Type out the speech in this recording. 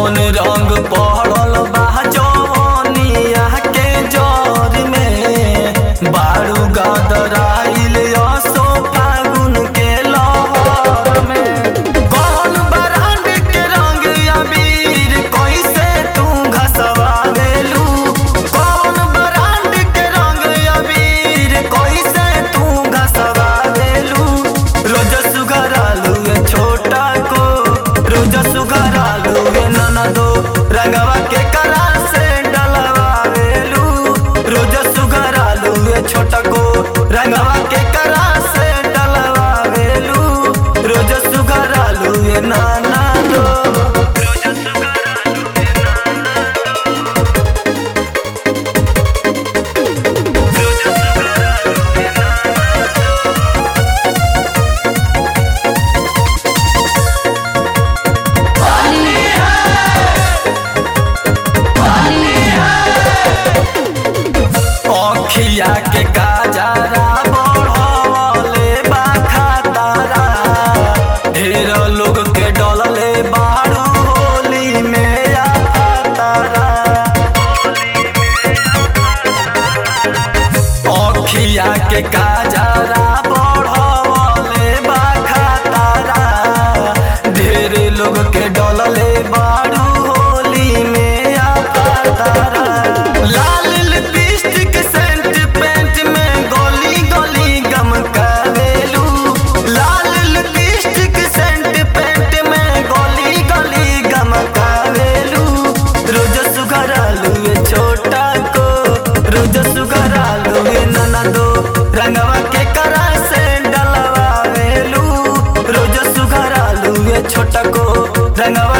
कौन रंग पड़ल बा जवनिया के जर में बारू गदराइल असो फागुन के लहर में कौन बरांड के रंग अबीर कैसे तू घसवा देलू कौन बरांड के रंग अबीर कैसे तू घसवा देलू रोज सुघरालू ये छोटा को रोज सुघरालू ये ननदो रंगवा के करा से डलवा देलू रोज सुघरालू ये छोटा को रंगवा के करा से डलवा देलू रोज सुघरालू ये नाना दो अखिया के काजरा बढ़वले बा खतरा ढेर लोग के डलले बारू होली में आ खतरा अखिया के काजरा बढ़वले बा खतरा ढेर लोग के डलले बारू होली में आ खतरा लाल लिपस्टिक सेंट पेंट में गोली गोली गम करेलू लाल लिपस्टिक सेंट पेंट में गोली गोली गम करेलू रोज सुघरालू ये छोटा को रोज सुघरालू ये ननदो रंगवा के करा से डलवा वेलू रोज सुघरालू ये छोटा को रंगवा